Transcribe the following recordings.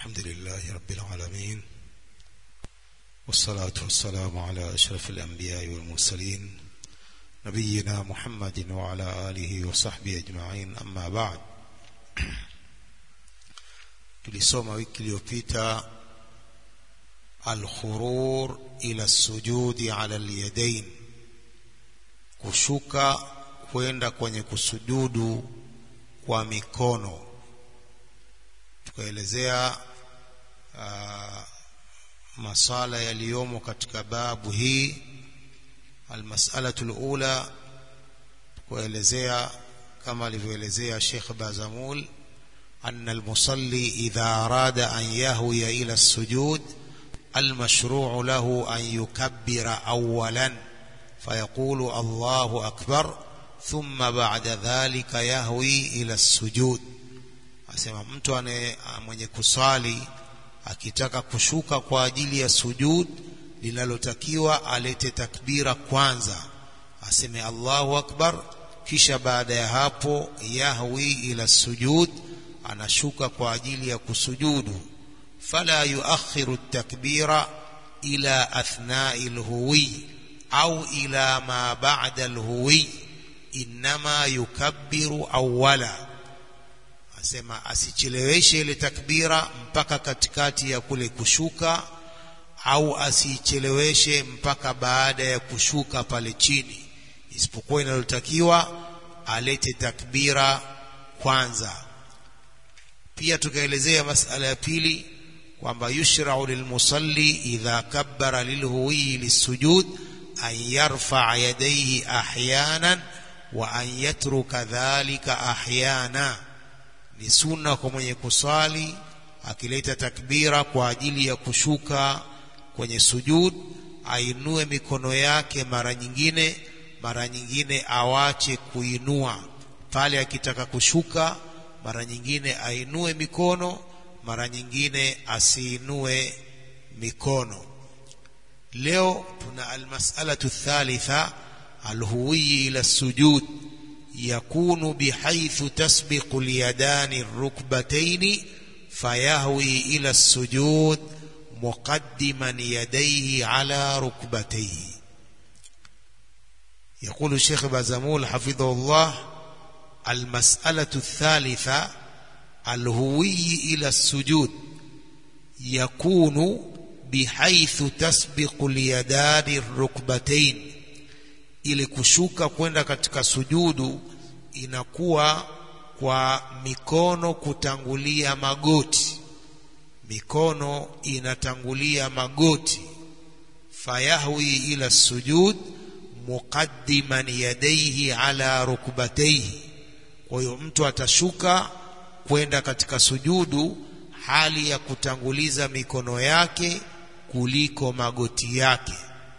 الحمد لله رب العالمين والصلاة والسلام على أشرف الأنبياء والمرسلين نبينا محمد وعلى آله وصحبه أجمعين أما بعد tulisoma wiki iliyopita alkhurur ila sujudi ala alyadain kushuka kwenda kwenye kusujudu kwa mikono tukaelezea uh, masala yaliyomo katika babu hii almas'alatu alula kuelezea kama alivyoelezea Sheikh Bazamul أن المصلي إذا أراد أن يهوي إلى السجود المشروع له أن يكبر أولا فيقول الله أكبر ثم بعد ذلك يهوي إلى السجود asema mtu ane mwenye kusali akitaka kushuka kwa ajili ya sujud linalotakiwa alete takbira kwanza aseme Allahu akbar kisha baada ya hapo yahwi ila sujud anashuka kwa ajili ya kusujudu fala yuakhiru takbira ila athnai alhuwi au ila ma ba'da alhuwi inma yukabbiru awwala asema asicheleweshe ile takbira mpaka katikati ya kule kushuka au asicheleweshe mpaka baada ya kushuka pale chini isipokuwa inalotakiwa alete takbira kwanza pia tukaelezea masala ya pili kwamba yushra'u lilmusalli idha kabbara lilhuwi lisujud an yarfa'a yadayhi ahyanan wa an yatruka dhalika ahyana ni sunna kwa mwenye kusali akileta takbira kwa ajili ya kushuka kwenye sujud ainue mikono yake mara nyingine mara nyingine awache kuinua pale akitaka kushuka mara nyingine ainue mikono mara nyingine asiinue mikono leo tuna almas'alatu thalitha alhuwi ila sujud yakunu bihaythu tasbiqu alyadani arrukbatayn fayahwi ila sujud muqaddiman yadayhi ala rukbatayhi يقول الشيخ بازمول حفظه الله المسألة الثالثة الهوي إلى السجود يكون بحيث تسبق اليدان الركبتين ili kushuka kwenda katika sujudu inakuwa kwa mikono kutangulia magoti mikono inatangulia magoti fayahwi ila sujud muqaddiman yadayhi ala rukbatayhi kwa hiyo mtu atashuka kwenda katika sujudu hali ya kutanguliza mikono yake kuliko magoti yake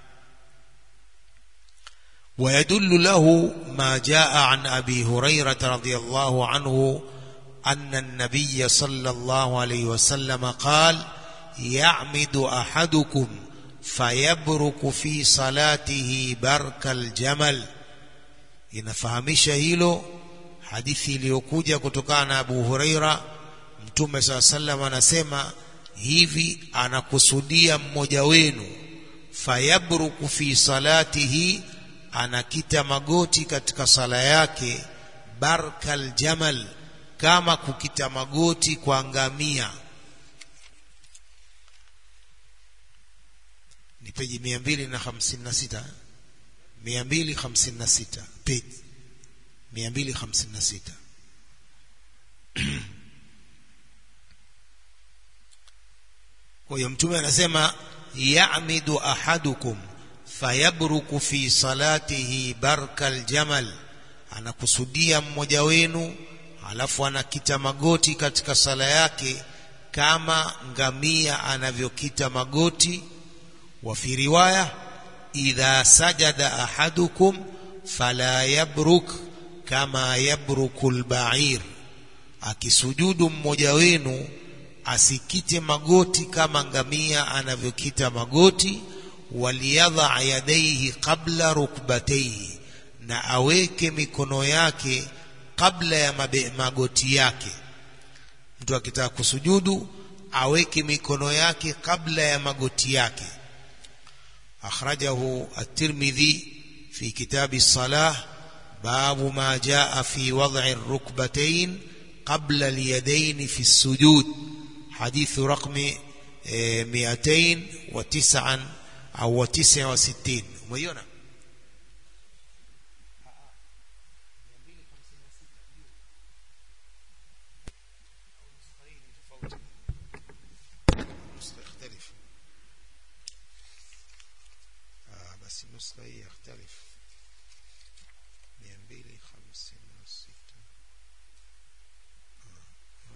ويدل له ما جاء عن أبي هريرة رضي الله عنه أن النبي صلى الله عليه وسلم قال يعمد أحدكم فيبرك في صلاته برك الجمل inafahamisha hilo hadithi iliyokuja kutokana na Abu Huraira Mtume saa sallam anasema hivi anakusudia mmoja wenu fayabruku fi salatihi anakita magoti katika sala yake barkal jamal kama kukita magoti kwa ngamia ni peji 256 256 peji 256 kwa hiyo mtume anasema ya'midu ahadukum fayabruku fi salatihi barkal jamal anakusudia mmoja wenu alafu anakita magoti katika sala yake kama ngamia anavyokita magoti wa fi riwaya idha sajada ahadukum fala yabruk kama yabruku albair akisujudu mmoja wenu asikite magoti kama ngamia anavyokita magoti waliyadha yadaihi qabla rukbataihi na aweke mikono yake kabla ya mabe, magoti yake mtu akitaka kusujudu aweke mikono yake kabla ya magoti yake akhrajahu at-Tirmidhi fi kitab as-salah babu ma jaa fi wad'i ar-rukbatayn qabla al-yadayn fi as-sujud hadith raqmi 209 au 69 umeiona يختلف آه بس النسخة هي يختلف 256 آه.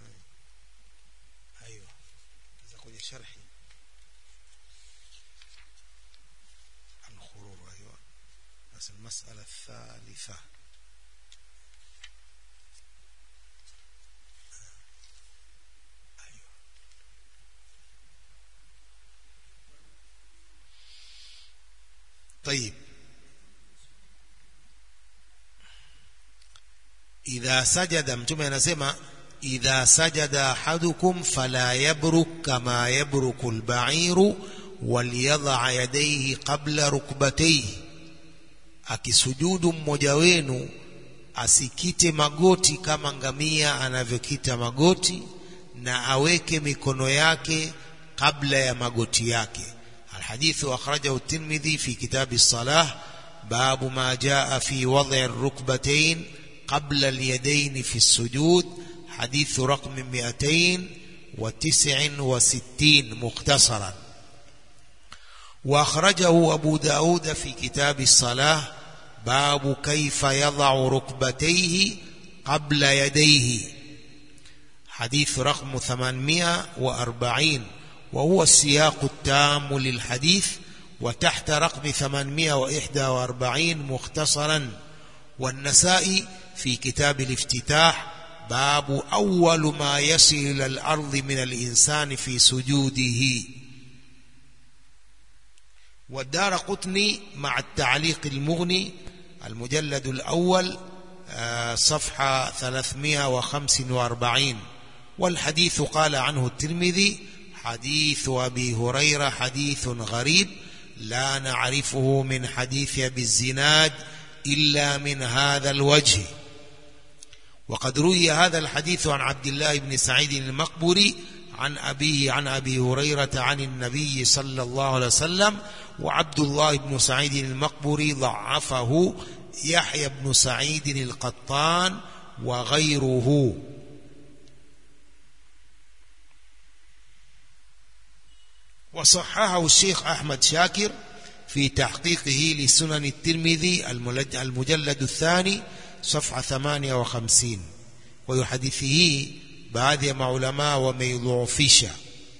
أيوة إذا كنت شرحي الخروج أيوة بس المسألة الثالثة أيوة طيب idha sajada mtume anasema idha sajada ahadukum fala yabruk kama yabruku alba'iru waliyadha yadayhi qabla rukbatayhi akisujudu mmoja wenu asikite magoti kama ngamia anavyokita magoti na aweke mikono yake kabla ya magoti yake الحديث أخرجه الترمذي في كتاب الصلاة باب ما جاء في وضع الركبتين قبل اليدين في السجود حديث رقم 269 مختصرا وأخرجه أبو داود في كتاب الصلاة باب كيف يضع ركبتيه قبل يديه حديث رقم 840 وهو السياق التام للحديث وتحت رقم 841 مختصرا والنسائي في كتاب الافتتاح باب أول ما يصل إلى الأرض من الإنسان في سجوده والدار قطني مع التعليق المغني المجلد الأول صفحة 345 والحديث قال عنه الترمذي حديث أبي هريرة حديث غريب لا نعرفه من حديث أبي الزناد إلا من هذا الوجه وقد روي هذا الحديث عن عبد الله بن سعيد المقبري عن أبيه عن أبي هريرة عن النبي صلى الله عليه وسلم وعبد الله بن سعيد المقبري ضعفه يحيى بن سعيد القطان وغيره وصححه الشيخ أحمد شاكر في تحقيقه لسنن الترمذي المجلد الثاني صفحة 58 ويحدثه baadhi ya maulamaa wameidhoofisha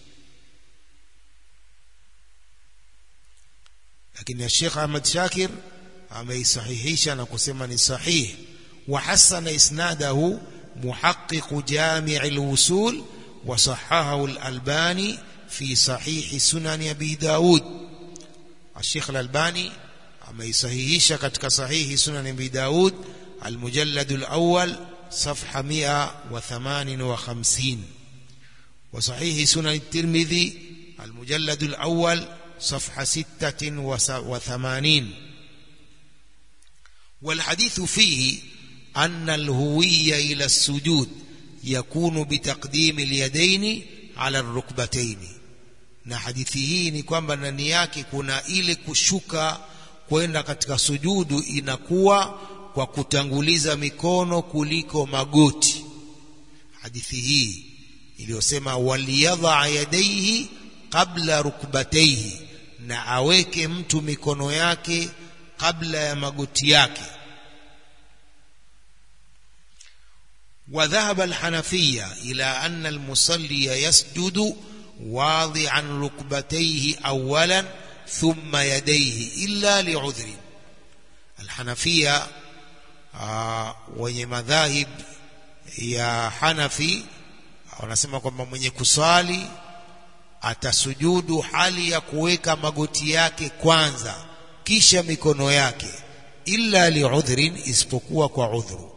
lakini Sheikh Ahmad Shakir ameisahihisha na kusema ni sahih wa hasana isnadahu muhaqqiq jami' al-usul wa sahahahu al-Albani fi sahih sunan Abi Daud Sheikh al-Albani ameisahihisha katika sahihi sunan Abi Daud al-mujallad al-awwal صفحة 158 وصحيح سنن الترمذي المجلد الأول صفحة 86 والحديث فيه أن الهوية إلى السجود يكون بتقديم اليدين على الركبتين na hadithi hii ni kwamba ndani yake kuna ile kushuka kwenda katika sujudu inakuwa kwa kutanguliza mikono kuliko magoti hadithi hii iliyosema waliyadha yadaihi qabla rukbataihi na aweke mtu mikono yake kabla ya magoti yake وذهب الحنفية إلى أن المصلي يسجد واضعا ركبتيه أولا ثم يديه إلا لعذر الحنفية wenye madhahib ya Hanafi wanasema kwamba mwenye kuswali atasujudu hali ya kuweka magoti yake kwanza kisha mikono yake illa liudhrin isipokuwa kwa udhuru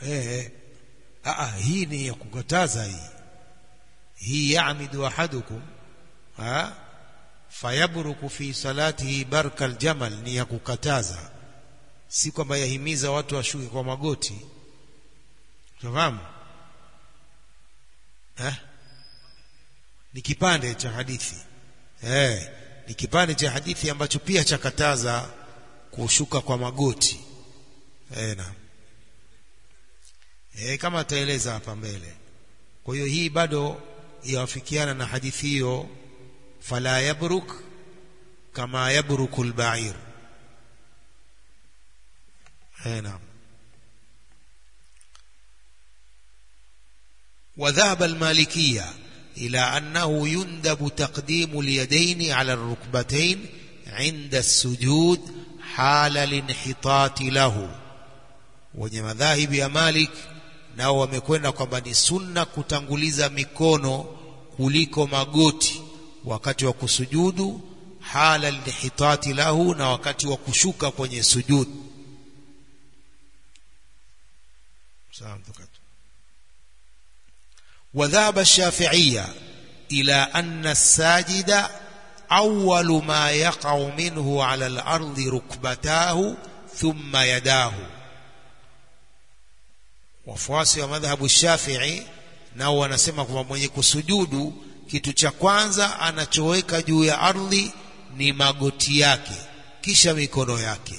eh ah hii ni ya kukataza hii hii ya'midu ahadukum ha fayabruku fi salatihi barka aljamal ni ya kukataza si kwamba yahimiza watu washuke kwa magoti tunafahamu eh ni kipande cha hadithi eh ni kipande cha hadithi ambacho pia chakataza kushuka kwa magoti eh na eh kama ataeleza hapa mbele kwa hiyo hii bado yawafikiana na hadithi hiyo fala yabruk kama yabruku albair eh naam وذهب المالكية إلى أنه يندب تقديم اليدين على الركبتين عند السجود حال الانحطاط له wenye madhahibi ya Malik nao wamekwenda kwamba ni sunna kutanguliza mikono kuliko magoti wakati wa kusujudu hala alhitati lahu na wakati wa kushuka kwenye sujudu sawa وذهب الشافعية إلى أن الساجد أول ما يقع منه على الأرض ركبتاه ثم يداه wafuasi wa madhhabu Shafi'i nao wanasema kwamba mwenye kusujudu kitu cha kwanza anachoweka juu ya ardhi ni magoti yake kisha mikono yake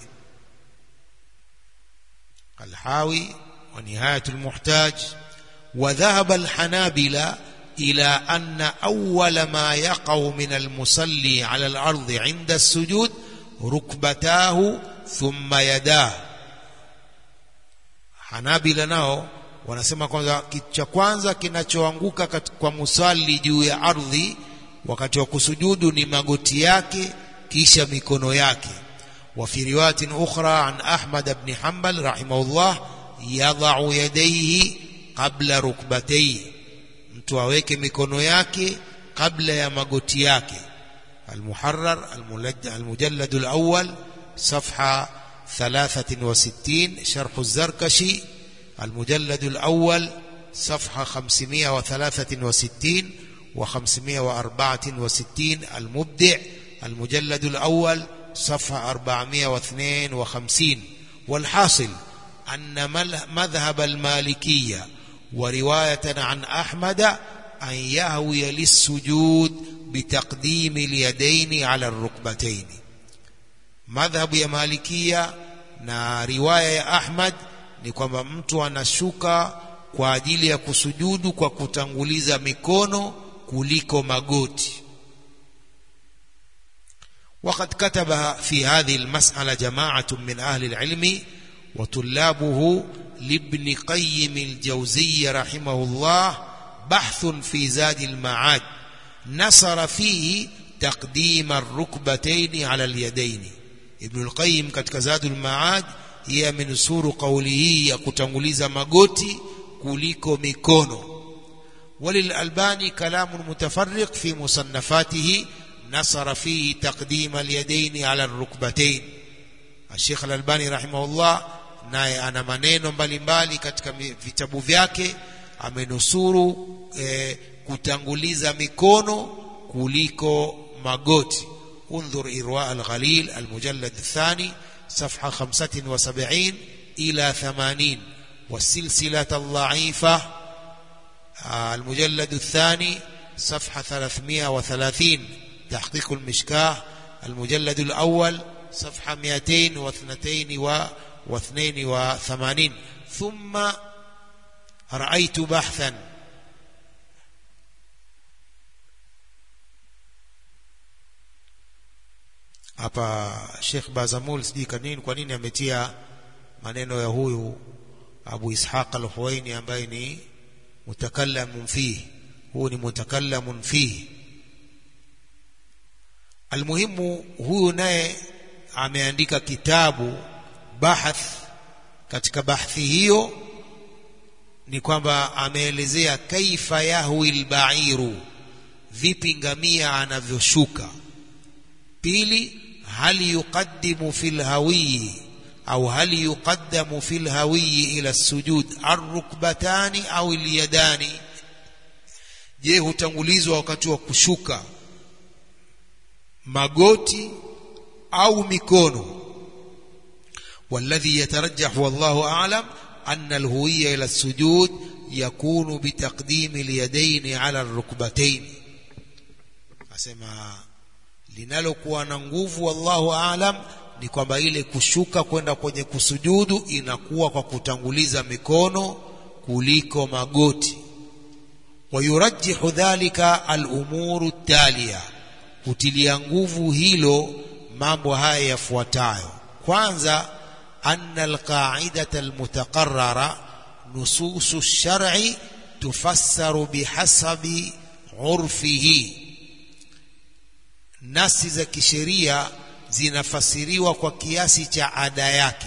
Alhawi wa Nihayatul Muhtaj وذهب الحنابلة إلى أن أول ما يقع من المصلي على الأرض عند السجود ركبتاه ثم يداه Hanabila nao wanasema kwamba kitu cha kwanza kinachoanguka kwa musali juu ya ardhi wakati wa kusujudu ni magoti yake kisha mikono yake wa fi riwayatin ukhra an Ahmad ibn Hanbal rahimahullah yadha'u yadayhi qabla rukbatayhi mtu aweke mikono yake kabla ya magoti yake المحرر المجلد الأول صفحة ثلاثة وستين شرح الزركشي المجلد الأول صفحة خمسمائة وثلاثة وستين وخمسمائة وأربعة وستين المبدع المجلد الأول صفحة أربعمائة واثنين وخمسين والحاصل أن مذهب المالكية ورواية عن أحمد أن يهوي للسجود بتقديم اليدين على الركبتين madhhabu ya malikia na riwaya ya Ahmad ni kwamba mtu anashuka kwa ajili ya kusujudu kwa kutanguliza mikono kuliko magoti وقد كتب في هذه المسألة جماعة من أهل العلم وطلابه لابن قيم الجوزي رحمه الله بحث في زاد المعاد نصر فيه تقديم الركبتين على اليدين Ibn al-Qayyim katika Zadul Ma'ad yeye amenusuru kauli hii ya kutanguliza magoti kuliko mikono walil albani kalamun mutafarriq fi musannafatihi nasara fihi taqdim al-yadayn ala ar-rukbatayn Sheikh al-Albani rahimahullah naye ana maneno mbalimbali katika vitabu vyake amenusuru eh, kutanguliza mikono kuliko magoti انظر إرواء الغليل المجلد الثاني صفحة خمسة وسبعين إلى ثمانين والسلسلة الضعيفة المجلد الثاني صفحة ثلاثمائة وثلاثين تحقيق المشكاه المجلد الأول صفحة مئتين واثنتين واثنين وثمانين ثم رأيت بحثا hapa Sheikh Bazamul sijui kwa nini kwa nini ametia maneno ya huyu Abu Ishaq al-Huwaini ambaye ni mutakallamun fihi huyu ni mutakallamun fihi almuhimu huyu naye ameandika kitabu bahath katika bahthi hiyo ni kwamba ameelezea kaifa yahwi al-ba'iru vipi ngamia anavyoshuka pili hal yuqaddimu fil hawi au hal yuqaddamu fi lhawiyi ila sujud arrukbatani au lyadani je hutangulizwa wakati wa kushuka magoti au mikono والذي يترجح والله أعلم أن الهوية إلى السجود يكون بتقديم اليدين على الركبتين أسمع linalokuwa na nguvu wallahu aalam ni kwamba ile kushuka kwenda kwenye kusujudu inakuwa kwa kutanguliza mikono kuliko magoti wayurajihu dhalika alumuru talia kutilia nguvu hilo mambo haya yafuatayo kwanza anna alqaidata almutaqarrara nususu lshar'i tufassaru bihasabi urfihi nasi za kisheria zinafasiriwa kwa kiasi cha ada yake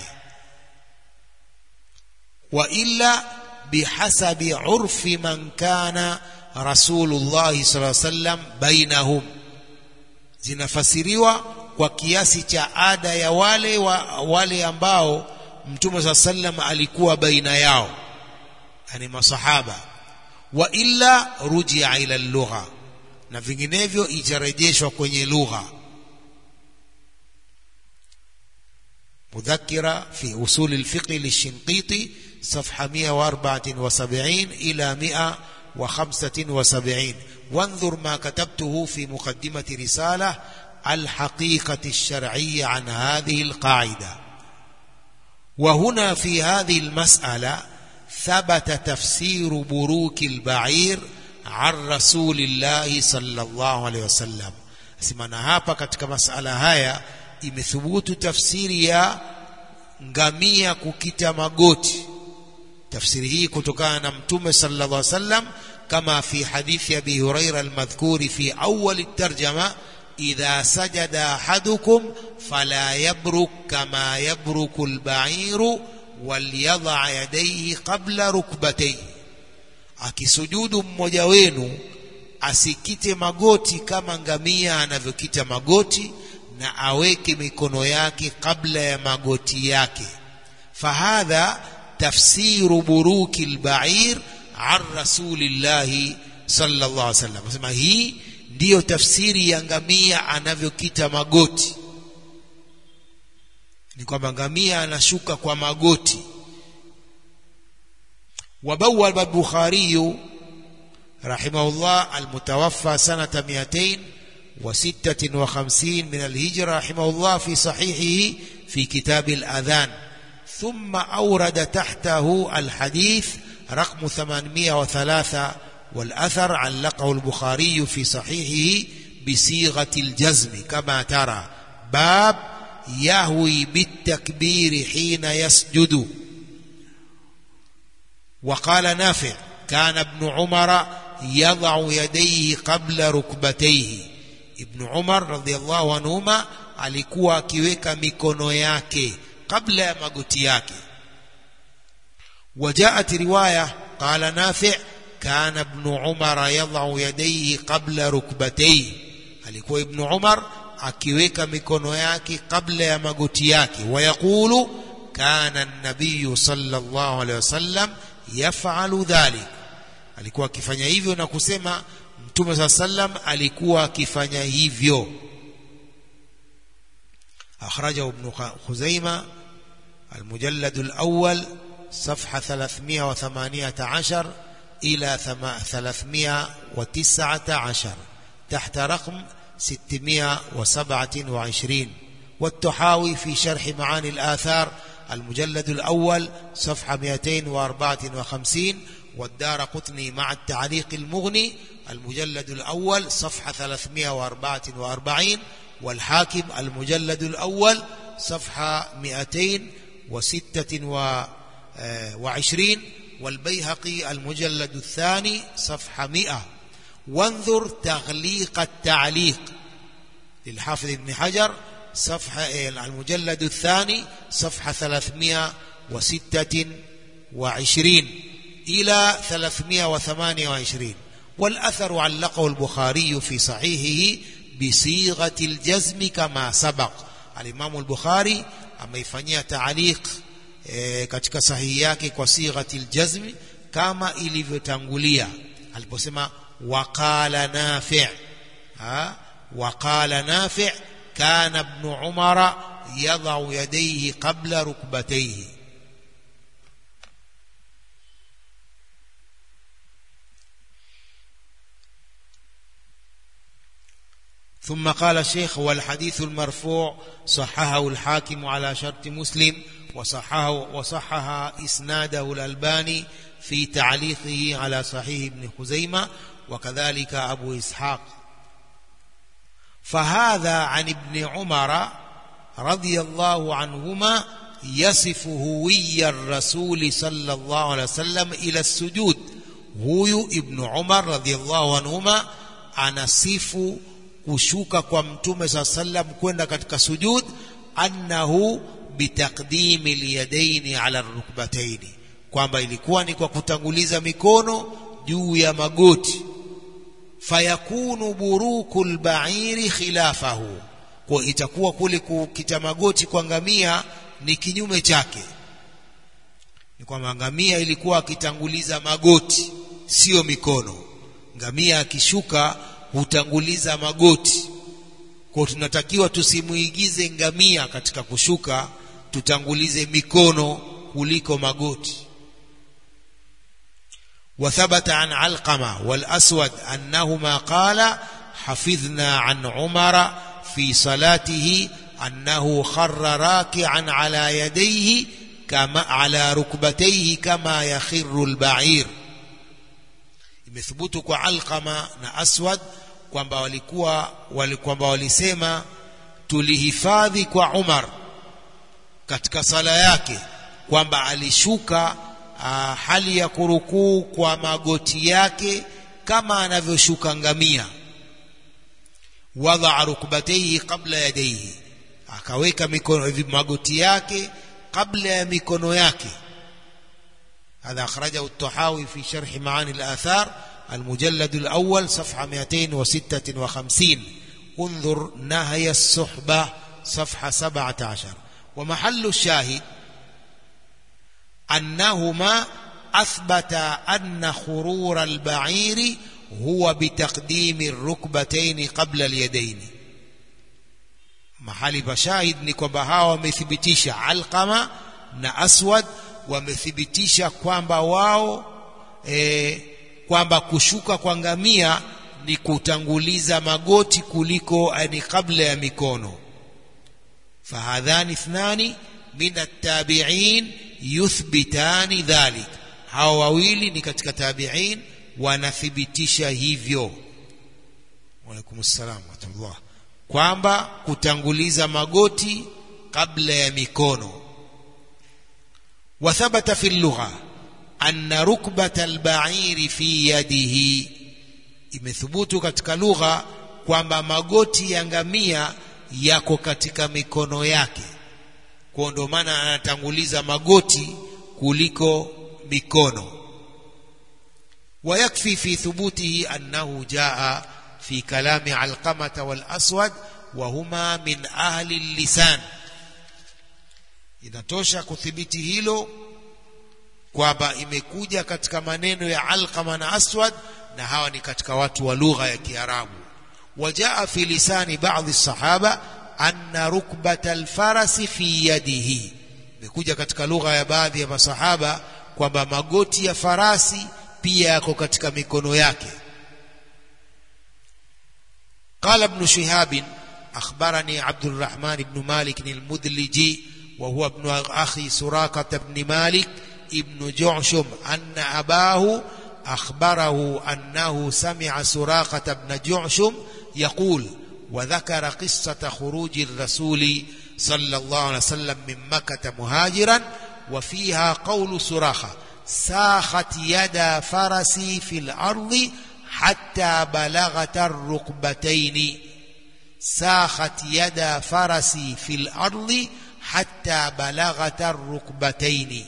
wa illa bihasabi urfi man kana rasulullahi sallallahu alaihi wasallam bainahum zinafasiriwa kwa kiasi cha ada ya wale wa, wale ambao mtume saa sallam alikuwa baina yao yani masahaba wa illa rujia ila lugha na vinginevyo itarejeshwa kwenye lugha مذكرة في أصول الفقه للشنقيطي صفحة 174 إلى 175 وانظر ما كتبته في مقدمة رسالة الحقيقة الشرعية عن هذه القاعدة وهنا في هذه المسألة ثبت تفسير بروك البعير عن رسول الله صلى الله عليه وسلم simana hapa katika masala haya imethubutu tafsiri ya ngamia kukita magoti tafsiri hii kutokana na mtume sallallahu alaihi wasallam kama fi hadithi abi huraira almadhkuri fi awwal الترجمه إذا سجد أحدكم فلا يبرك كما يبرك البعير وليضع يديه قبل ركبتيه akisujudu mmoja wenu asikite magoti kama ngamia anavyokita magoti na aweke mikono yake kabla ya magoti yake fahadha tafsiru buruki lbair an rasulillahi sallallahu alaihi wasallam asema hii ndiyo tafsiri ya ngamia anavyokita magoti ni kwamba ngamia anashuka kwa magoti وبوب البخاري رحمه الله المتوفى سنة 256 من الهجرة رحمه الله في صحيحه في كتاب الأذان ثم أورد تحته الحديث رقم 803 والأثر علقه البخاري في صحيحه بصيغة الجزم كما ترى باب يهوي بالتكبير حين يسجد وقال نافع كان ابن عمر يضع يديه قبل ركبتيه ابن عمر رضي الله عنهما alikuwa akiweka mikono yake kabla ya magoti yake وجاءت روايه قال نافع كان ابن عمر يضع يديه قبل ركبتيه alikuwa ibn umar akiweka mikono yake kabla ya magoti yake wayaqulu kana an-nabiy sallallahu alayhi wasallam yafalu dhalik alikuwa akifanya hivyo na kusema mtume saa sallam alikuwa akifanya hivyo akhrajahu ibn khuzaima المجلد الأول صفحة 318 إلى 319 تحت رقم 627 والتحاوي في شرح معاني الآثار المجلد الأول صفحة 254 والدار قطني مع التعليق المغني المجلد الأول صفحة 344 والحاكم المجلد الأول صفحة 226 والبيهقي المجلد الثاني صفحة 100 وانظر تغليق التعليق للحافظ ابن حجر صفحة المجلد الثاني صفحة 326 إلى 328 والأثر علقه البخاري في صحيحه بصيغة الجزم كما سبق الإمام البخاري ameifanyia taaliq e, katika sahihi yake kwa sighati aljazmi kama ilivyotangulia aliposema waqala nafi' ha waqala nafi' kana ibn umara yadau yadayhi qabla rukbatayhi ثم قال الشيخ والحديث المرفوع صححه الحاكم على شرط مسلم وصححه وصحح اسناده الألباني في تعليقه على صحيح ابن خزيمة وكذلك أبو إسحاق فهذا عن ابن عمر رضي الله عنهما يصف هوي الرسول صلى الله عليه وسلم إلى السجود huyu ibnu umar radhiallahu anhuma anasifu kushuka kwa mtume saa sallam kwenda katika sujud annahu bitaqdimi lyadaini ala rukbataini kwamba ilikuwa ni kwa kutanguliza mikono juu ya magoti fayakunu buruku lbairi khilafahu kwa itakuwa kule kukita magoti kwa ngamia ni kinyume chake ni kwamba ngamia ilikuwa akitanguliza magoti sio mikono ngamia akishuka hutanguliza magoti kwa tunatakiwa tusimuigize ngamia katika kushuka tutangulize mikono kuliko magoti وثبت عن علقمة والأسود أنهما قال حفظنا عن عمر في صلاته أنه خر راكعا على يديه كما على ركبتيه كما يخر البعير imethubutu kwa alqama na aswad kwamba walikuwa wali, kwamba walisema tulihifadhi kwa umar katika sala yake kwamba alishuka uh, hali ya kurukuu kwa magoti yake kama anavyoshuka ngamia wadaa rukbataihi qabla yadaihi akaweka mikono magoti yake kabla ya mikono yake هذا أخرجه الطحاوي في شرح معاني الآثار المجلد الأول صفحة 256 انظر نهي الصحبة صفحة 17 ومحل الشاهد أنهما أثبت أن خرور البعير هو بتقديم الركبتين قبل اليدين mahali pa shahid ni kwamba hawa wamethibitisha alqama na aswad wamethibitisha kwamba wao e, kwamba kushuka kwa ngamia ni kutanguliza magoti kuliko ni kabla ya mikono fahadhani ithnani min attabi'in yuthbitani dhalik hawa wawili ni katika tabi'in wanathibitisha hivyo waalaikum salam warahmatullah kwamba kutanguliza magoti kabla ya mikono وثبت في اللغة أن ركبة البعير في يده imethubutu katika lugha kwamba magoti ya ngamia yako katika mikono yake kwa ndio maana anatanguliza magoti kuliko mikono ويكفي في ثبوته أنه جاء في كلام علقمة والأسود وهما من أهل اللسان inatosha kuthibiti hilo kwamba imekuja katika maneno ya Alqama na Aswad na hawa ni katika watu wa lugha ya Kiarabu wajaa fi lisani baadhi sahaba anna rukbata alfarasi fi yadihi imekuja katika lugha ya baadhi ya masahaba kwamba magoti ya farasi pia yako katika mikono yake قال ابن شهاب أخبرني عبد الرحمن بن مالك المدلجي وهو ابن أخي سراقة بن مالك ابن جعشم أن أباه أخبره أنه سمع سراقة بن جعشم يقول وذكر قصة خروج الرسول صلى الله عليه وسلم من مكة مهاجرا وفيها قول سراخة ساخت يد فرسي في الأرض حتى بلغت الركبتين ساخت يد فرسي في الأرض حتى بلغت الركبتين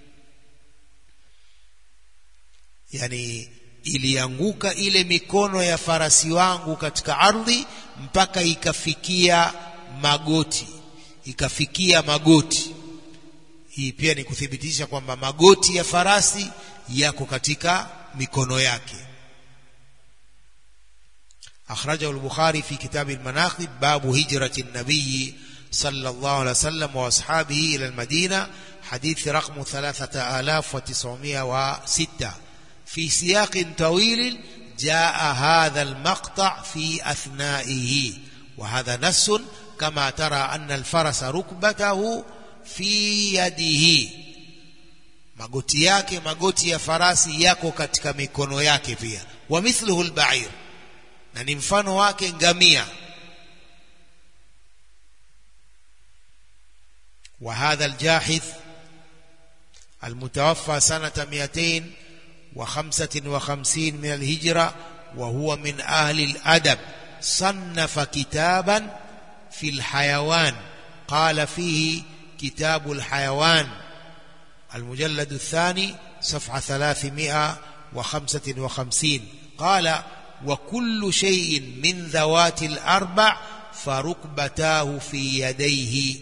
yani ilianguka ile mikono ya farasi wangu katika ardhi mpaka ikafikia magoti ikafikia magoti hii pia ni kuthibitisha kwamba magoti ya farasi yako katika mikono yake أخرجه البخاري في كتاب المناقب باب هجرة النبي صلى الله عليه وسلم وأصحابه إلى المدينة حديث رقم ثلاثة آلاف وتسعمائة وستة في سياق طويل جاء هذا المقطع في أثنائه وهذا نص كما ترى أن الفرس ركبته في يده magoti yake magoti ya farasi yako katika mikono yake pia wa mithluhu albair na ni mfano wake ngamia وهذا الجاحث المتوفى سنة 255 من الهجرة وهو من أهل الأدب صنف كتابا في الحيوان قال فيه كتاب الحيوان المجلد الثاني صفحة 355 قال وكل شيء من ذوات الأربع فركبتاه في يديه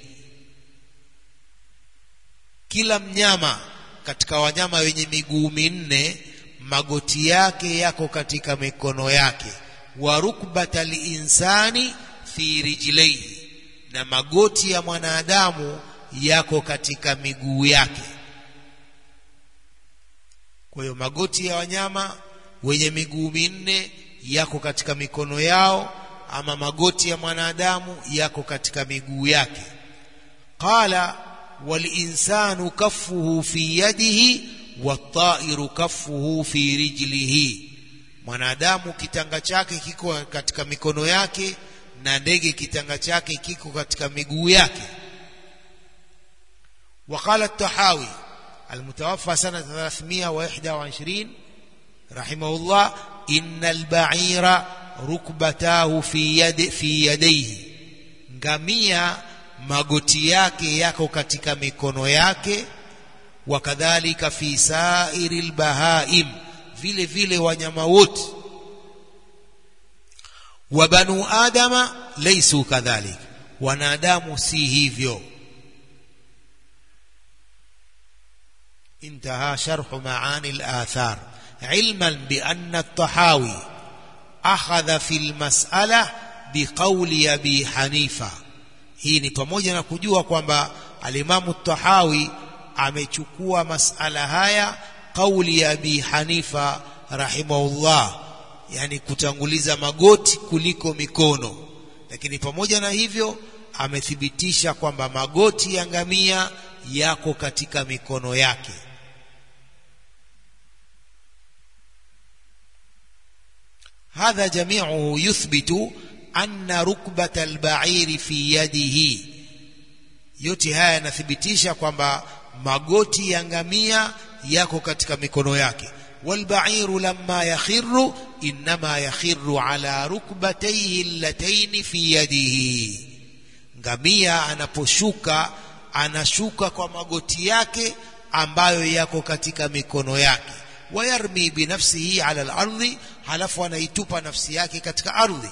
kila mnyama katika wanyama wenye miguu minne magoti yake yako katika mikono yake wa rukbata linsani fi rijlaihi na magoti ya mwanadamu yako katika miguu yake kwa hiyo magoti ya wanyama wenye miguu minne yako katika mikono yao ama magoti ya mwanadamu yako katika miguu yake qala walinsanu kaffuhu fi yadihi wattairu kaffuhu fi rijlihi mwanadamu kitanga chake kiko katika mikono yake na ndege kitanga chake kiko katika miguu yake وقال الطحاوي المتوفى سنة 321 رحمه الله إن البعير ركبتاه في يد في يديه ngamia magoti yake yako katika mikono yake wakadhalika fi sairi lbahaim vile vile wanyama wote wa banu adama laisu kadhalik wanadamu si hivyo انتهى شرح معاني الآثار علما بأن الطحاوي أخذ في المسألة بقول أبي حنيفة hii ni pamoja na kujua kwamba alimamu tahawi amechukua masala haya kauli ya abi hanifa rahimahullah yani kutanguliza magoti kuliko mikono lakini pamoja na hivyo amethibitisha kwamba magoti ya ngamia yako katika mikono yake hadha jamiuhu yuthbitu anna rukbata albairi fi yadihi yote haya yanathibitisha kwamba magoti ya ngamia yako katika mikono yake walbairu lamma yakhiru innama yakhiru ala rukbatayhi allataini fi yadihi ngamia anaposhuka anashuka kwa magoti yake ambayo yako katika mikono yake wayarmi binafsihi ala al-ardhi halafu anaitupa nafsi yake katika ardhi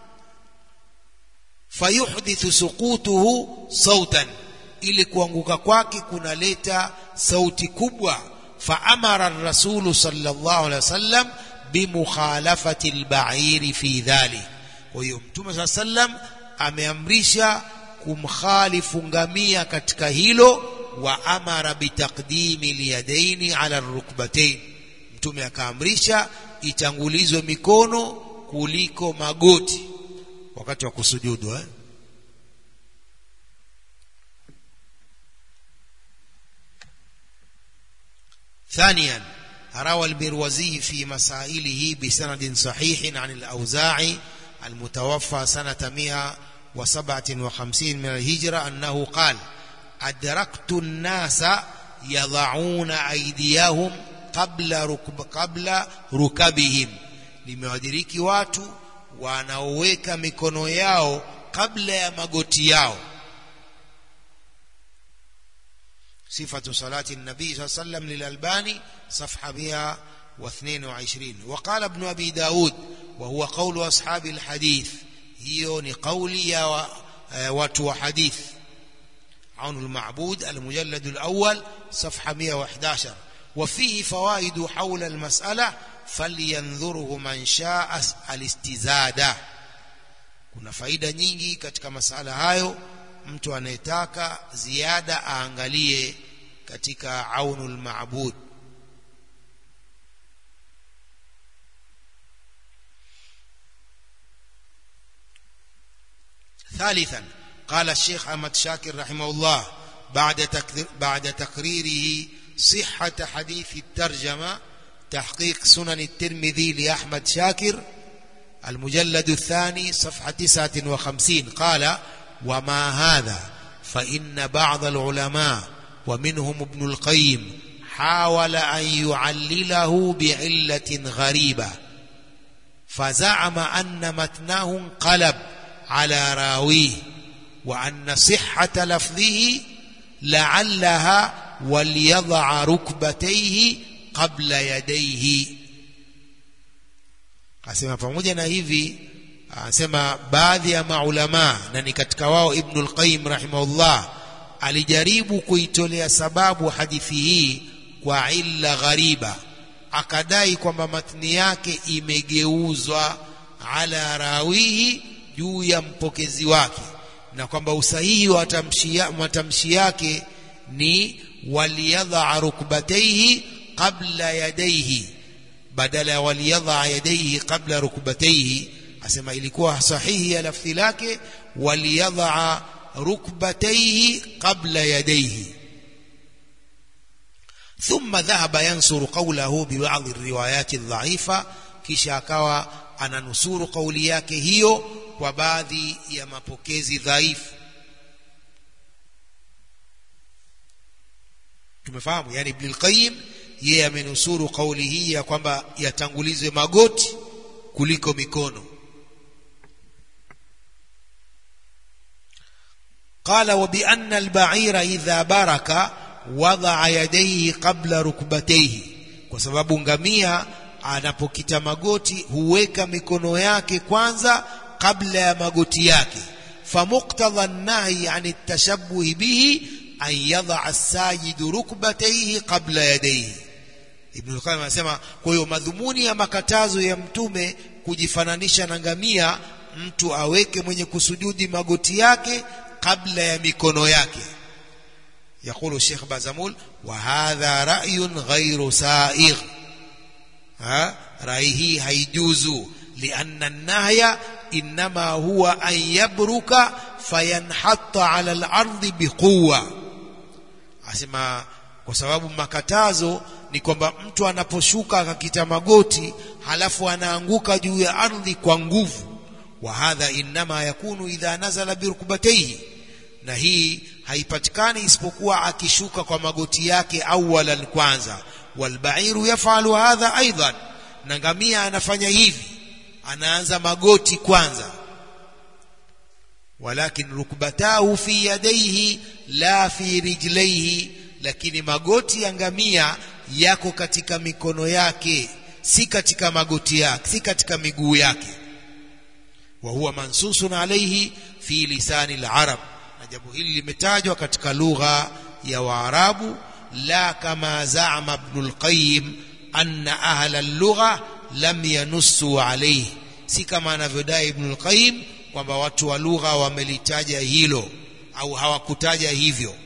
fayuhdithu suqutuhu sautan ili kuanguka kwake kunaleta sauti kubwa faamara rasulu sallallahu alaihi wasallam bimukhalafati albairi fi dhalik kwa hiyo mtume saa sallam ameamrisha kumkhalifu ngamia katika hilo wa amara bitaqdimi lyadaini ala rukbatain mtume akaamrisha itangulizwe mikono kuliko magoti wakati wa kusujudu eh? ثانيا روى البروزي في مسائله بسند صحيح عن الأوزاعي المتوفى سنة 157 من الهجرة أنه قال أدركت الناس يضعون أيديهم قبل ركب قبل ركبهم limewadiriki watu wanaoweka mikono yao kabla ya magoti yao صفة صلاة النبي صلى الله عليه وسلم للألباني صفحة 122 وقال ابن أبي داود وهو قول أصحاب الحديث هي قولي يا watu wa hadith عون المعبود المجلد الأول صفحة 111 وفيه فوائد حول المسألة فلينظره من شاء الاستزادة kuna faida nyingi katika masala hayo mtu anayetaka ziada aangalie katika aunul maabud ثالثا قال الشيخ أحمد شاكر رحمه الله بعد بعد تقريره صحة حديث الترجمة تحقيق سنن الترمذي لأحمد شاكر المجلد الثاني صفحة 59 قال وما هذا فإن بعض العلماء ومنهم ابن القيم حاول أن يعلله بعلة غريبة فزعم أن متناه انقلب على راويه وأن صحة لفظه لعلها وليضع ركبتيه قبل يديه asema pamoja na hivi anasema baadhi ya maulama na ni katika wao Ibn al-Qayyim rahimahullah alijaribu kuitolea sababu hadithi hii kwa illa ghariba akadai kwamba matni yake imegeuzwa ala rawihi juu ya mpokezi wake na kwamba usahihi wa matamshi yake ni waliyadha rukbataihi qabla yadaihi badala ya waliyadha yadaihi qabla rukbataihi asema ilikuwa sahihi ya lafzi lake waliyadha rukbataihi qabla yadaihi ثم ذهب ينصر قوله ببعض الروايات الضعيفة kisha akawa ananusuru kauli yake hiyo kwa baadhi ya mapokezi dhaifu tumefahamu yani Ibn al-Qayyim yeye amenusuru kauli hii ya kwamba yatangulizwe magoti kuliko mikono قال وبأن البعير إذا برك وضع يديه قبل ركبتيه kwa sababu ngamia anapokita magoti huweka mikono yake kwanza kabla ya magoti yake famuktadha an-nahy an at-tashabbuh bihi an yadha as-sajid rukbatayhi qabla yadayhi Ibn al-Qayyim anasema kwa hiyo madhumuni ya makatazo ya mtume kujifananisha na ngamia mtu aweke mwenye kusujudi magoti yake kabla ya mikono yake يقول الشيخ بازمول وهذا رأي غير سائغ ها رأيه هيجوز لأن النهي إنما هو أن يبرك فينحط على الأرض بقوة أسمع kwa sababu makatazo ni kwamba mtu anaposhuka akakita magoti halafu anaanguka juu ya ardhi kwa nguvu wa hadha inma yakunu idha nazala birukbatayhi na hii haipatikani isipokuwa akishuka kwa magoti yake awalan kwanza walbairu yafalu hadha aidan na ngamia anafanya hivi anaanza magoti kwanza walakin rukbatahu fi yadayhi la fi rijlaihi lakini magoti ya ngamia yako katika mikono yake si katika magoti yake si katika miguu yake wa huwa mansusun alayhi fi lisani al-arab na jambo hili limetajwa katika lugha ya Waarabu la kama zaama Ibn al-Qayyim anna ahla al-lugha lam yanussu alayhi si kama anavyodai Ibn al-Qayyim kwamba watu wa lugha wamelitaja hilo au hawakutaja hivyo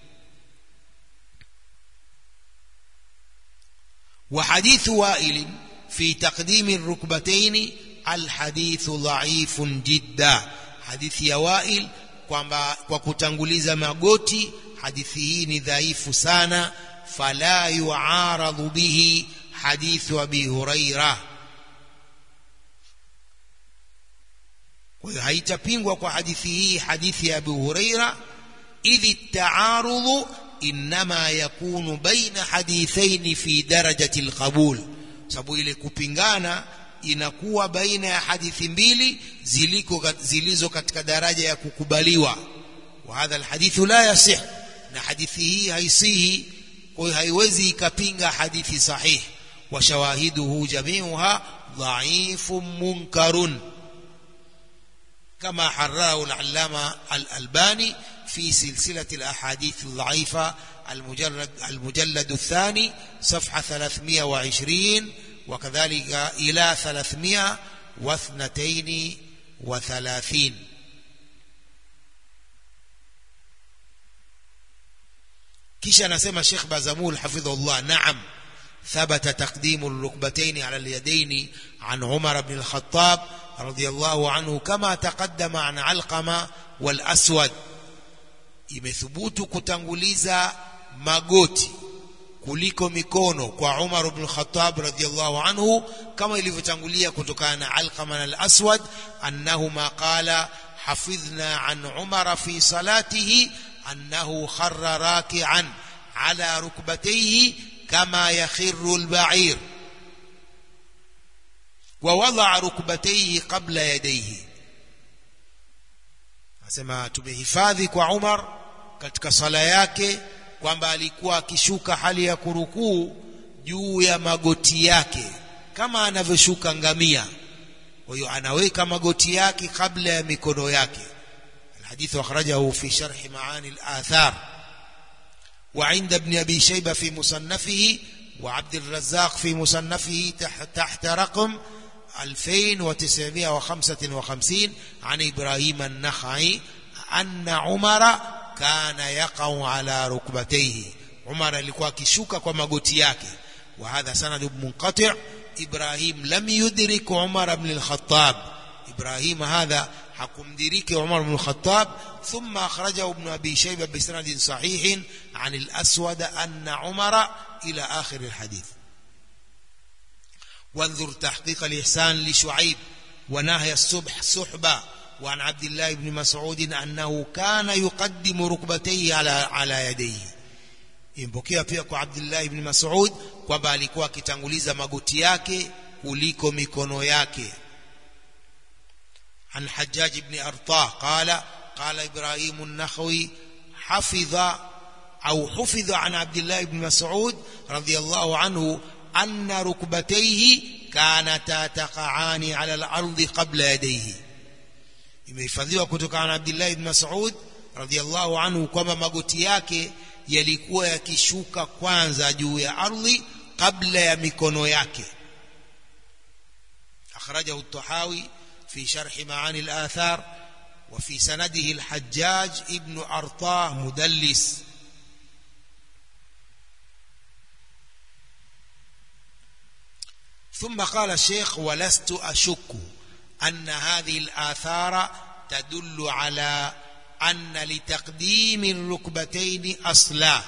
وحديث وائل في تقديم الركبتين الحديث ضعيف جدا حديث يا وائل kwamba kwa kutanguliza magoti hadithi hii ni dhaifu sana fala yuaradhu bihi hadithu abi huraira kwa hiyo haitapingwa kwa hadithi hii hadithi ya abu huraira idhi taarudhu inma yakunu baina hadithaini fi darajati alqabul sababu ile kupingana inakuwa baina ya hadithi mbili ziliko zilizo katika daraja ya kukubaliwa wa hadha alhadithu la yasih na hadithi hii haisihi kwa hiyo haiwezi ikapinga hadithi sahih wa shawahiduhu jamiuha dhaifun munkarun كما حرره العلامة الألباني في سلسلة الأحاديث الضعيفة المجلد, المجلد الثاني صفحة 320 وكذلك إلى 332 kisha anasema Sheikh Bazamul hafidhullah naam ثبت تقديم الركبتين على اليدين عن عمر بن الخطاب رضي الله عنه كما تقدم عن علقمة والأسود imethubutu kutanguliza magoti kuliko mikono kwa Umar ibn Khattab radhiyallahu anhu kama ilivyotangulia kutokana na Alqama al-Aswad annahuma qala hafidhna an Umar fi salatihi annahu kharra raki'an ala rukbatayhi kama yakhirru al-ba'ir wa wada'a rukbatayhi qabla yadayhi asema tumehifadhi kwa Umar katika sala yake kwamba alikuwa akishuka hali ya kurukuu juu ya magoti yake kama anavyoshuka ngamia kwa hiyo anaweka magoti yake kabla ya mikono yake الحديث أخرجه في شرح معاني الآثار وعند ابن أبي شيبة في مصنفه وعبد الرزاق في مصنفه تحت رقم 2955 عن إبراهيم النخعي أن عمر كان يقع على ركبتيه عمر alikuwa akishuka kwa magoti yake وهذا سند منقطع إبراهيم لم يدرك عمر بن الخطاب إبراهيم هذا حكمدرك عمر بن الخطاب ثم أخرجه ابن أبي شيبة بسند صحيح عن الأسود أن عمر إلى آخر الحديث وانظر تحقيق الإحسان لشعيب ونهي الصبح صحبة وعن عبد الله بن مسعود أنه كان يقدم ركبتيه على على يديه impokea pia kwa Abdullah ibn Mas'ud kwamba alikuwa akitanguliza magoti yake kuliko mikono yake عن حجاج بن أرطاه قال قال إبراهيم النخوي حفظ أو حفظ عن عبد الله بن مسعود رضي الله عنه أن ركبتيه كانتا تقعان على الأرض قبل يديه imehifadhiwa kutokana na Abdullah ibn Mas'ud radhiyallahu anhu kwamba magoti yake yalikuwa yakishuka kwanza juu ya ardhi kabla ya mikono yake akhrajahu at-Tahawi في شرح معاني الآثار وفي سنده الحجاج ابن أرطاه مدلس ثم قال الشيخ ولست أشك أن هذه الآثار تدل على أن لتقديم الركبتين أصلا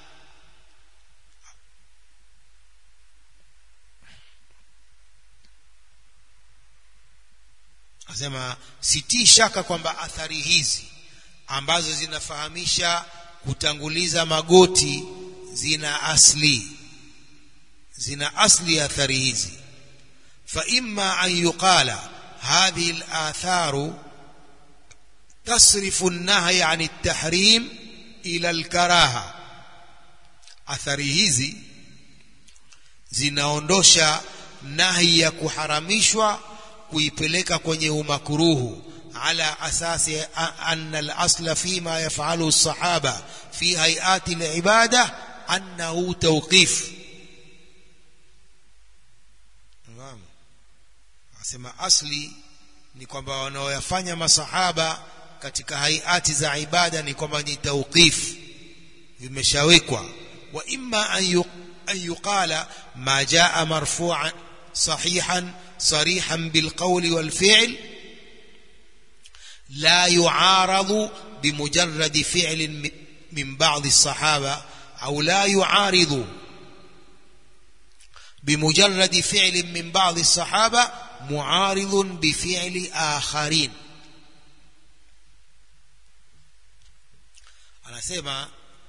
asema sitii shaka kwamba athari hizi ambazo zinafahamisha kutanguliza magoti zina asli zina asli athari hizi fa imma an yuqala hadhihi al-atharu تصرف النهي عن التحريم إلى الكراهة athari hizi zinaondosha nahi ya kuharamishwa kuipeleka kwenye umakruhu ala asasi anna al-asla fima yaf'alu as-sahaba fi hay'ati al-ibada annahu tawqif Naam asema asli ni kwamba wanaoyafanya masahaba katika hayati za ibada ni kwamba ni tawqif vimeshawekwa wa imma an yuqala ma jaa marfu'an sahihan صريحا بالقول والفعل لا يعارض بمجرد فعل من بعض الصحابة أو لا يعارض بمجرد فعل من بعض الصحابة معارض بفعل آخرين anasema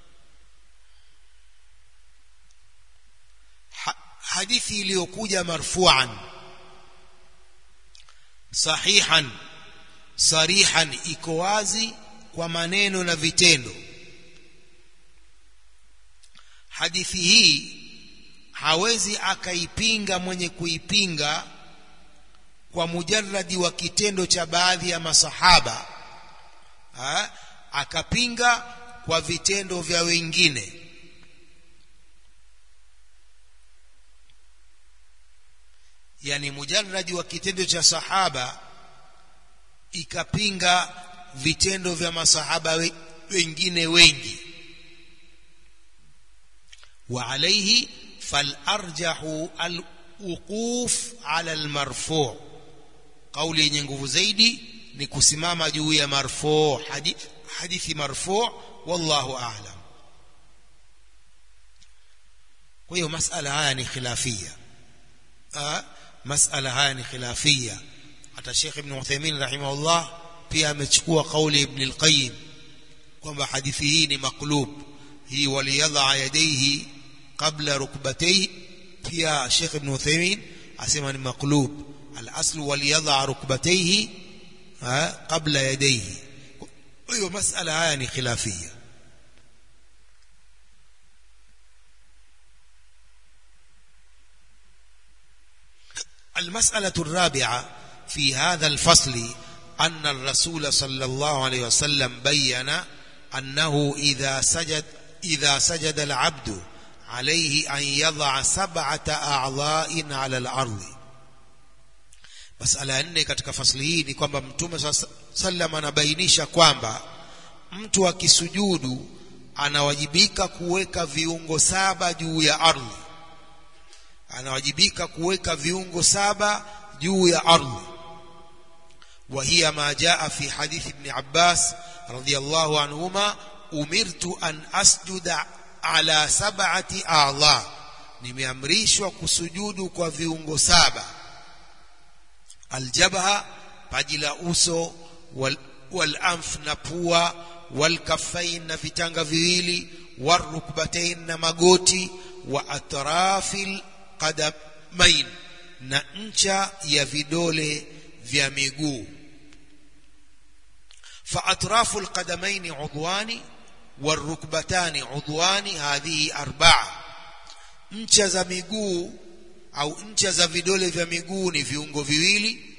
hadithi iliyokuja marfuan sahihan sarihan iko wazi kwa maneno na vitendo hadithi hii hawezi akaipinga mwenye kuipinga kwa mujarradi wa kitendo cha baadhi ya masahaba ha? akapinga kwa vitendo vya wengine yani mujarradi wa kitendo cha sahaba ikapinga vitendo vya masahaba we, wengine wengi wa alayhi falarjahu alwuquf ala almarfu kauli yenye nguvu zaidi ni kusimama juu ya marfu hadithi, hadithi marfu wallahu a'lam kwa hiyo masala haya ni khilafia masala haya ni khilafia hata Sheikh Ibn Uthaymeen rahimahullah pia amechukua kauli Ibn al-Qayyim kwamba hadithi hii ni maklub hii waliyadha yadayhi qabla rukbatayhi pia Sheikh Ibn Uthaymeen asema ni maklub al-asl waliyadha rukbatayhi qabla yadayhi hiyo masala haya ni khilafia المسألة الرابعة في هذا الفصل أن الرسول صلى الله عليه وسلم بين أنه إذا سجد إذا سجد العبد عليه أن يضع سبعة أعضاء على الأرض masala nne katika fasli hii ni kwamba mtume sallam anabainisha kwamba mtu akisujudu anawajibika kuweka viungo saba juu ya ardhi anawajibika kuweka viungo saba juu ya ardhi وهي ما جاء في حديث ابن عباس رضي الله عنهما أمرت أن أسجد على سبعة أعضاء nimeamrishwa kusujudu kwa viungo saba aljabha paji la uso wal, walanf na pua walkafain na vitanga viwili warukbatain na magoti wa atrafil qadamain na ncha ya vidole vya miguu فأطراف القدمين عضوان والركبتان عضوان هذه أربعة ncha za miguu au ncha za vidole vya miguu ni viungo viwili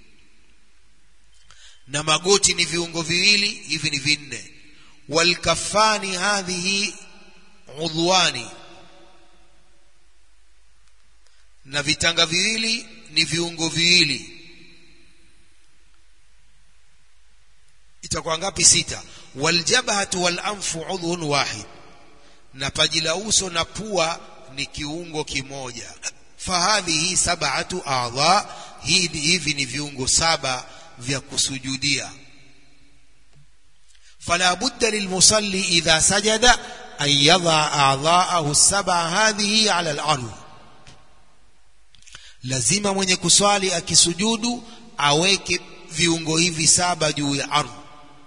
na magoti ni viungo viwili hivi ni vinne walkafani hadhihi udhwani na vitanga viwili ni viungo viwili itakuwa ngapi sita waljabhatu walanfu udhun wahid na paji la uso na pua ni kiungo kimoja fahadhihi sab'atu a'dha hivi hivi ni viungo saba vya kusujudia fala budda lilmusalli idha sajada an yadha a'dha'ahu as-sab'a hadhihi 'ala al-ardh lazima mwenye kuswali akisujudu aweke viungo hivi saba juu ya ardhi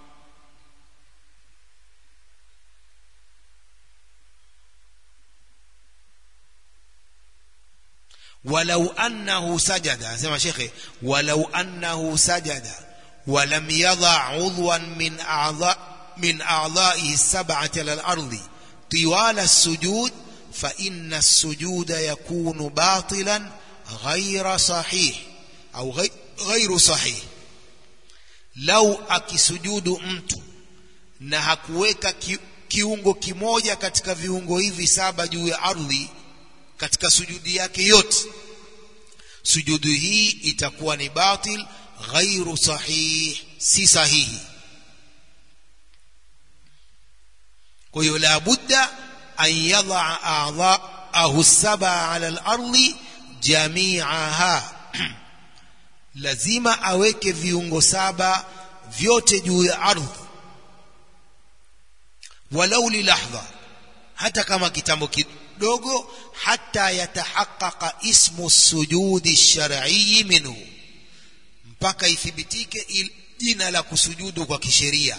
ولو أنه سجد سمع شيخي ولو أنه سجد ولم يضع عضوا من أعضاء من أعضائه السبعة على الأرض طوال السجود فإن السجود يكون باطلا غير صحيح أو غير صحيح لو akisujudu mtu na hakuweka kiungo kimoja katika viungo hivi saba juu ya ardhi katika sujudi yake yote sujudu hii itakuwa ni batil ghairu sahih si sahihi kwa hiyo la budda an yadha a'dha'ahu saba ala al-ardi jami'aha lazima aweke viungo saba vyote juu ya ardhi walau li lahdha hata kama kitambo kidogo hata yatahaqqaqa ismu sujudi shar'i minhu mpaka ithibitike jina la kusujudu kwa kisheria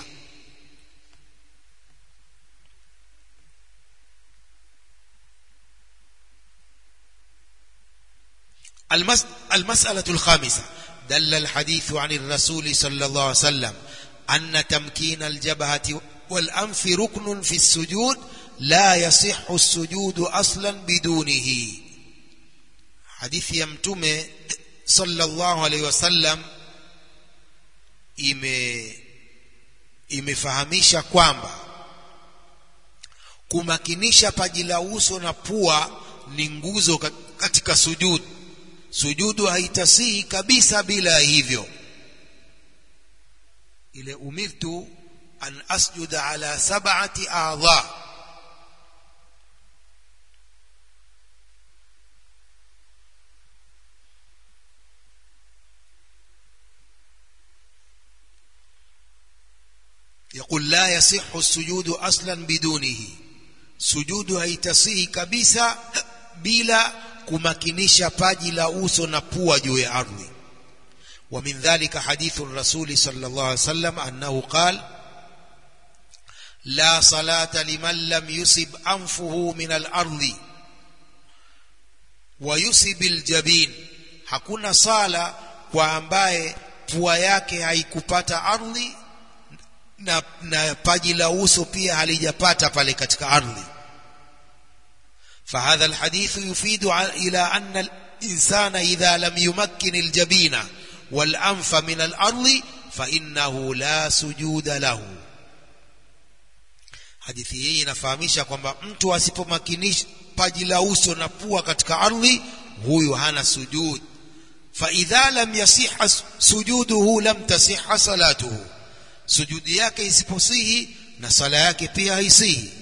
المس... المسألة الخامسة دل الحديث عن الرسول صلى الله عليه وسلم أن تمكين الجبهة والأنف ركن في السجود لا يصح السجود أصلا بدونه حديث يمتم sallallahu alaihi wasallam ime imefahamisha kwamba kumakinisha paji la uso na pua ni nguzo katika sujudu sujudu haitasihi kabisa bila hivyo ile umirtu an asjuda ala sab'ati a'dha يقول لا يصح السجود اصلا بدونه sujudu haitasihi kabisa bila kumakinisha paji la uso na pua juu ya ardhi ومن ذلك حديث الرسول صلى الله عليه وسلم أنه قال لا صلاة لمن لم يسب أنفه من الأرض ويسب الجبين hakuna sala kwa ambaye pua yake haikupata ardhi na, na paji la uso pia halijapata pale katika ardhi فهذا الحديث يفيد إلى أن الإنسان إذا لم يمكن الجبين والأنف من الأرض فإنه لا سجود له hadithi hii inafahamisha kwamba mtu asipomakinisha paji la uso na pua katika ardhi huyu hana sujud faidha lam yasiha sujuduhu lam tasiha salatuhu sujudi yake isiposihi na sala yake pia haisihi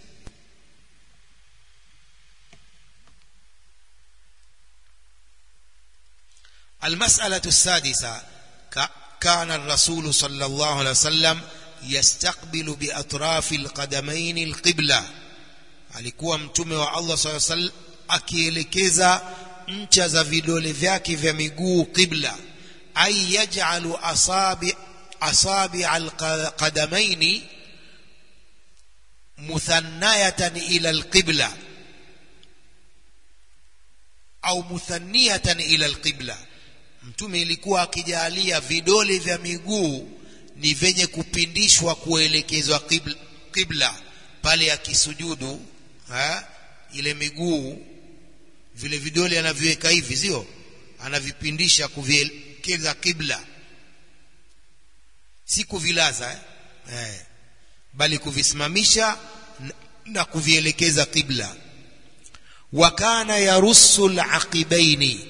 المسألة السادسة كان الرسول صلى الله عليه وسلم يستقبل بأطراف القدمين القبلة alikuwa mtume wa Allah صلى الله عليه وسلم akielekeza ncha za vidole vyake vya miguu qibla ay yaj'alu asabi asabi alqadamaini muthannayatan ila alqibla au muthanniyatan ila alqibla mtume ilikuwa akijalia vidole vya miguu ni venye kupindishwa kuelekezwa qibla, qibla pale akisujudu ha ile miguu vile vidole anaviweka hivi sio anavipindisha kuvielekeza qibla si kuvilaza eh? Eh, bali kuvisimamisha na kuvielekeza qibla وكان يرص العقبين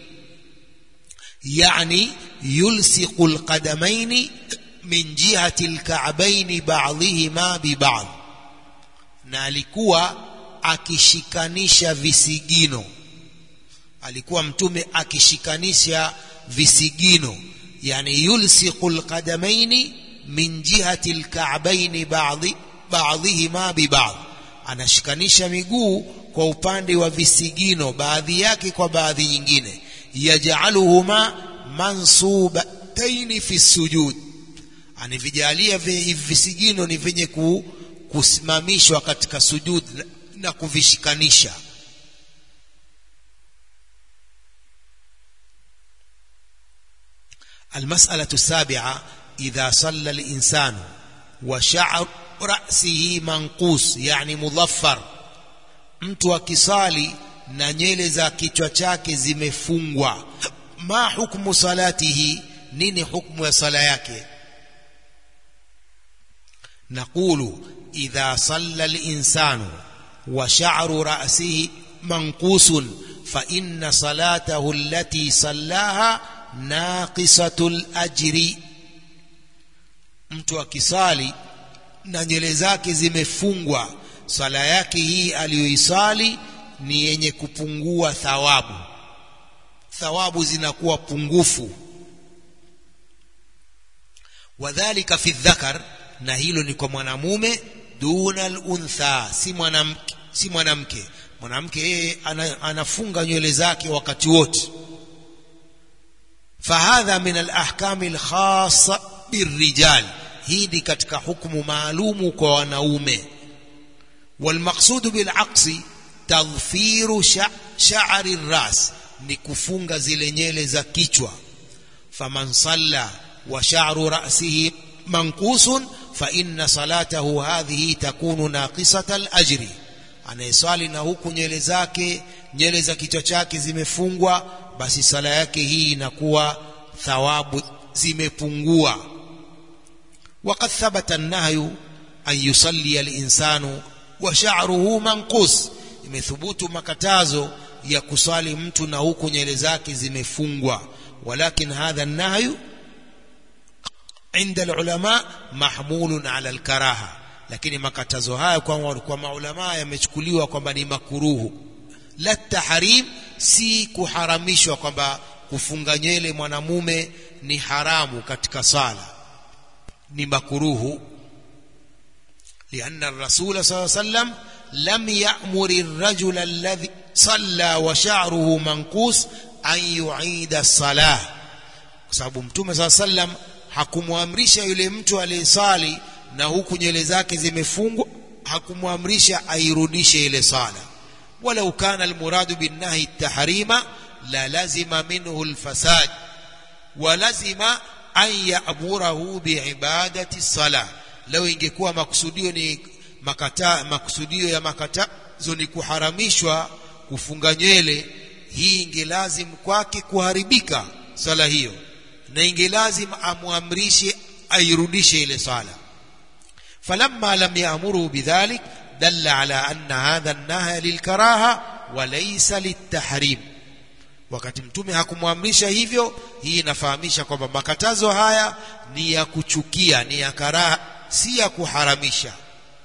يعني يلصق القدمين من جهة الكعبين بعضهما ببعض na alikuwa akishikanisha visigino alikuwa mtume akishikanisha visigino yani yulsiqu alqadamaini min jihati alka'baini ba'dhi ba'dhihima bi ba'd anashikanisha miguu kwa upande wa visigino baadhi yake kwa baadhi nyingine yaj'aluhuma mansubataini fi sujud anivijalia visigino ni vyenye kusimamishwa katika sujud na kuvishikanisha المسألة السابعة إذا صلى الإنسان وشعر رأسه منقوس يعني مظفر mtu akisali na nywele za kichwa chake zimefungwa ma hukmu salatihi nini hukmu ya sala yake naqulu idha salla al-insanu wa sha'ru ra'sihi manqusun fa inna salatahu allati sallaha naqisatul ajri mtu akisali na nywele zake zimefungwa swala yake hii aliyoisali ni yenye kupungua thawabu thawabu zinakuwa pungufu wadhalika fi dhakar na hilo ni kwa mwanamume duna al-untha si mwanamke si mwanamke mwanamke yeye anafunga nywele zake wakati wote fahadha min al-ahkam al-khassa birrijal hii ni katika hukumu maalumu kwa wanaume والمقصود بالعقص تضفير شعر الراس ni kufunga zile nyele za kichwa faman salla wa sha'ru ra'sihi manqusun fa inna salatahu hadhihi takunu naqisata al-ajri anayeswali na huku nyele zake nyele za kichwa chake zimefungwa basi sala yake hii inakuwa thawabu zimepungua وقد ثبت النهي أن يصلي الإنسان وشعره منقوس imethubutu makatazo ya kusali mtu na huku nywele zake zimefungwa walakin hadha nahyu inda alulama mahmulun ala alkaraha lakini makatazo haya kwa, kwa maulama yamechukuliwa kwamba ni makuruhu la tahrim si kuharamishwa kwamba kufunga nywele mwanamume ni haramu katika sala ni makuruhu لأن الرسول صلى الله عليه وسلم لم يأمر الرجل الذي صلى وشعره منقوس أن يعيد الصلاة sababu mtume saa sallam hakumwamrisha yule mtu aliyesali na huku nywele zake zimefungwa hakumwamrisha airudishe ile sala walau kana almuradu binnahi tahrima la lazima minhu alfasad wa lazima an ya'murahu biibadati salah leo ingekuwa makusudio ni makata makusudio ya makatazo ni kuharamishwa kufunga nywele hii ingelazim kwake kuharibika sala hiyo na ingelazim amwamrishe airudishe ile sala falamma lam ya'muru bidhalik dalla ala anna hadha an-nahy lilkaraha wa laysa litahrim wakati mtume hakumwamrisha hivyo hii inafahamisha kwamba makatazo haya ni ya kuchukia ni ya karaha si ya kuharamisha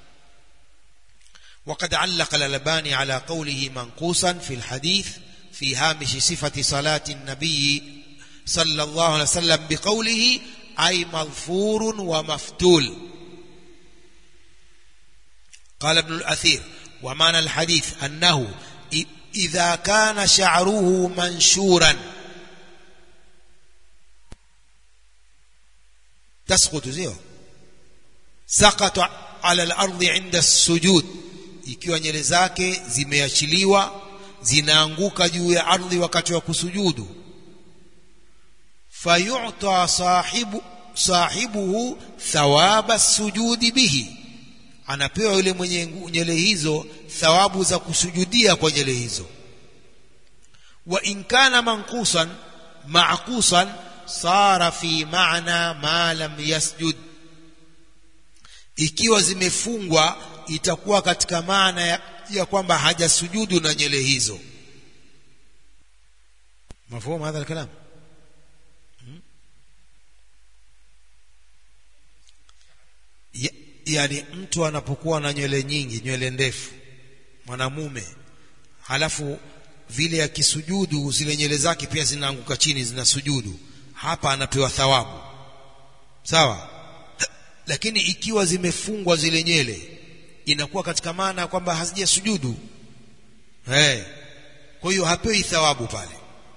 وقد علق الألباني على قوله منقوصا في الحديث في هامش صفة صلاة النبي صلى الله عليه وسلم بقوله أي مظفور ومفتول قال ابن الأثير ومعنى الحديث أنه إذا كان شعره منشورا تسقط زيه سقط على الأرض عند السجود ikiwa nyele zake zimeachiliwa zinaanguka juu ya ardhi wakati wa kusujudu fayu'ta sahibu sahibuhu thawaba sujudi bihi anapewa yule mwenye nyele hizo thawabu za kusujudia kwa nyele hizo wa in kana manqusan ma'qusan sara fi ma'na ma lam yasjud ikiwa zimefungwa itakuwa katika maana ya, ya kwamba hajasujudu na nyele hizo mafhumu hadha alkalam hmm? ya, yani mtu anapokuwa na nywele nyingi nywele ndefu mwanamume halafu vile akisujudu zile nywele zake pia zinaanguka chini zinasujudu hapa anapewa thawabu sawa lakini ikiwa zimefungwa zile nywele inakuwa katika maana kwamba hazijasujudu hey. kwa hiyo hapewi thawabu pale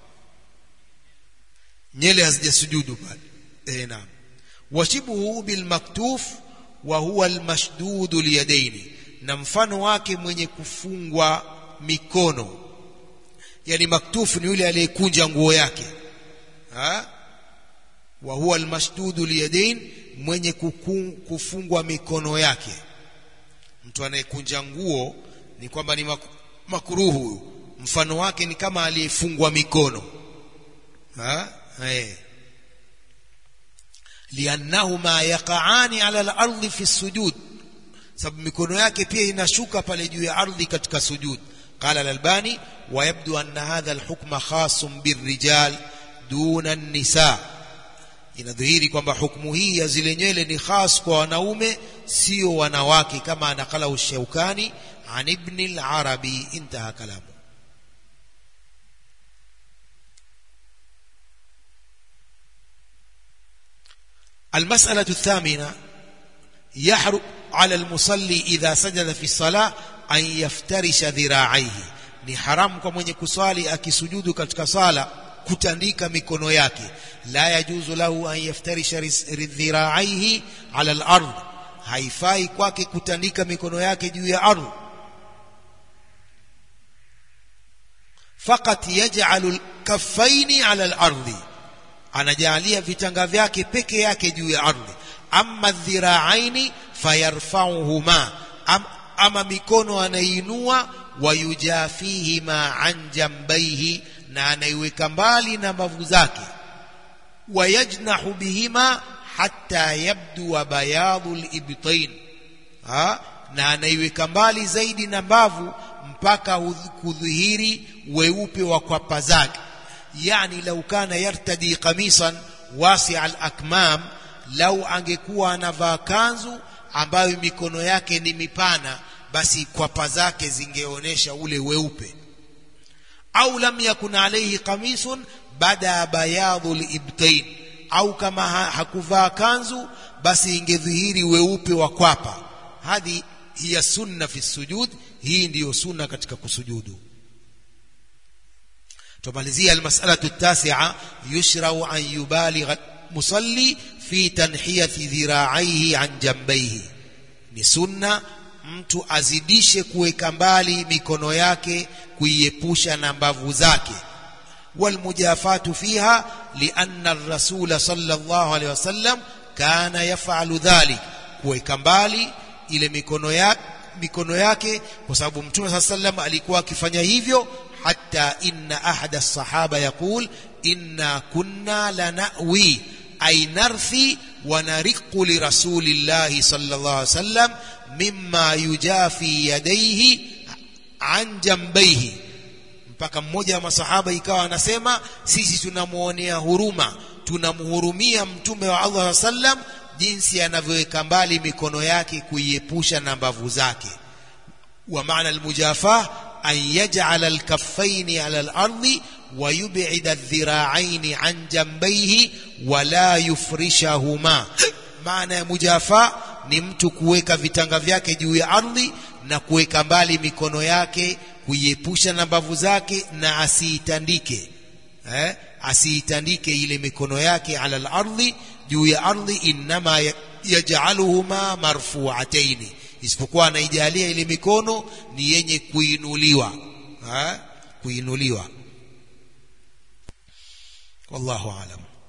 nyele hazijasujudu pale eh naam washibuhu bilmaktuf wa huwa almashdudu liyadaini na mfano wake mwenye kufungwa mikono yani maktufu ni yule aliyekunja nguo yake ha wa huwa almashdudu liyadain mwenye kukun, kufungwa mikono yake mtu anayekunja nguo ni kwamba ni makuruhu mfano wake ni kama aliyefungwa mikono ha eh liannahuma yaqaani ala al-ardi fi sujud sababu mikono yake pia inashuka pale juu ya ardhi katika sujud قال الألباني ويبدو أن هذا الحكم خاص بالرجال دون النساء inadhihiri kwamba hukumu hii ya zile nywele ni khas kwa wanaume sio wanawake kama anakala Shaukani an ibn al-Arabi intaha kalamu المسألة الثامنة يحرم على المصلي إذا سجد في الصلاة أن يفترش ذراعيه ni haramu kwa mwenye kuswali akisujudu katika sala kutandika mikono yake la yajuzu lahu an yaftarisha dhira'aihi ala al-ard haifai kwake kutandika mikono yake juu ya ardhi faqat yaj'alu al-kaffaini ala al-ardhi anajalia vitanga vyake peke yake juu ya ardhi amma dhira'aini fayarfa'uhuma Am, ama mikono anainua wayujafihima an jambaihi na anaiweka mbali na mbavu zake wayajnahu bihima hatta yabdua bayadhu libtain na anaiweka mbali zaidi na mbavu mpaka kudhihiri weupe wa kwapa zake yani lau kana yartadi qamisan wasi' al-akmam lau angekuwa anavaa kanzu ambayo mikono yake ni mipana basi kwapa zake zingeonyesha ule weupe au lam yakun alayhi qamisun bada bayadhu al-ibtain au kama ha hakuvaa kanzu basi ingedhihiri weupe wa kwapa hadi hiya sunna fi sujud hii ndiyo sunna katika kusujudu tumalizia almas'alatu at-tasi'a yushra'u an yubaligha musalli fi tanhiyati dhira'aihi an jambayhi ni sunna mtu azidishe kuweka mbali mikono yake kuiepusha na mbavu zake والمجافات فيها لأن الرسول صلى الله عليه وسلم كان يفعل ذلك kuweka mbali ile mikono yake mikono yake kwa sababu mtume saa sallam alikuwa akifanya hivyo hata inna ahada as-sahaba yaqul inna kunna lanawi ay narthi wa nariqu li rasulillahi sallallahu alayhi wasallam mimma yujafi yadayhi an jambayhi mpaka mmoja wa masahaba ikawa anasema sisi tunamuonea huruma tunamhurumia mtume wa Allah sallam jinsi anavyoweka mbali mikono yake kuiepusha na mbavu zake wa maana almujafah an yaj'ala alkaffaini ala al-ardi wa yub'ida adh-dhira'aini an jambayhi wa la yufrishahuma maana ya mujafa ni mtu kuweka vitanga vyake juu ya ardhi na kuweka mbali mikono yake kuiepusha na mbavu zake na asiitandike eh? asiitandike ile mikono yake ala al-ardhi juu ya ardhi inma yaj'aluhuma marfu'ataini isipokuwa anaijalia ile mikono ni yenye kuinuliwa eh? kuinuliwa wallahu alam